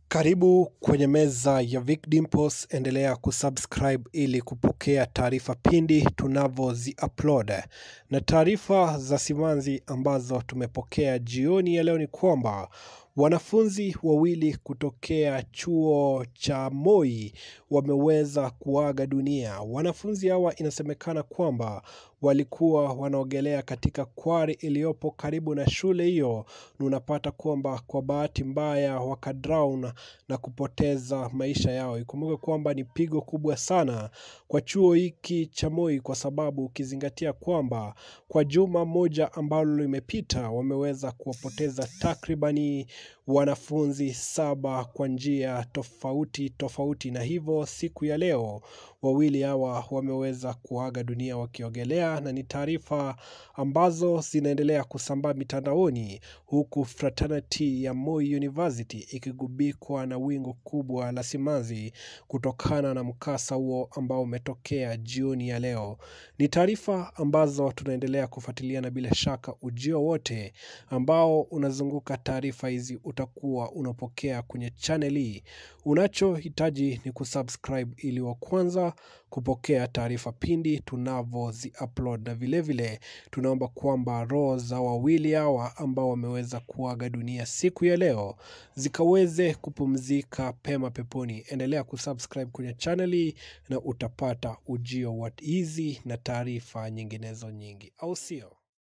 Karibu kwenye meza ya Vic Dimples, endelea kusubscribe ili kupokea taarifa pindi tunavyozi upload. Na taarifa za simanzi ambazo tumepokea jioni ya leo ni kwamba wanafunzi wawili kutokea chuo cha Moi wameweza kuaga dunia. Wanafunzi hawa inasemekana kwamba walikuwa wanaogelea katika kwari iliyopo karibu na shule hiyo, na unapata kwamba kwa bahati mbaya wakadrown na kupoteza maisha yao. Ikumbuke kwamba ni pigo kubwa sana kwa chuo hiki cha Moi, kwa sababu ukizingatia kwamba kwa juma moja ambalo limepita wameweza kuwapoteza takribani wanafunzi saba kwa njia tofauti tofauti, na hivyo siku ya leo wawili hawa wameweza kuaga dunia wakiogelea, na ni taarifa ambazo zinaendelea kusambaa mitandaoni, huku fraternity ya Moi University ikigubikwa na wingu kubwa la simanzi kutokana na mkasa huo ambao umetokea jioni ya leo. Ni taarifa ambazo tunaendelea kufuatilia, na bila shaka ujio wote ambao unazunguka taarifa hizi utakuwa unapokea kwenye channel hii. Unachohitaji ni kusubscribe ili wa kwanza kupokea taarifa pindi tunavyozi upload, na vilevile vile, tunaomba kwamba roho za wawili hawa ambao wameweza kuaga dunia siku ya leo zikaweze kupumzika pema peponi. Endelea kusubscribe kwenye channel hii na utapata ujio wa hizi na taarifa nyinginezo nyingi, au sio?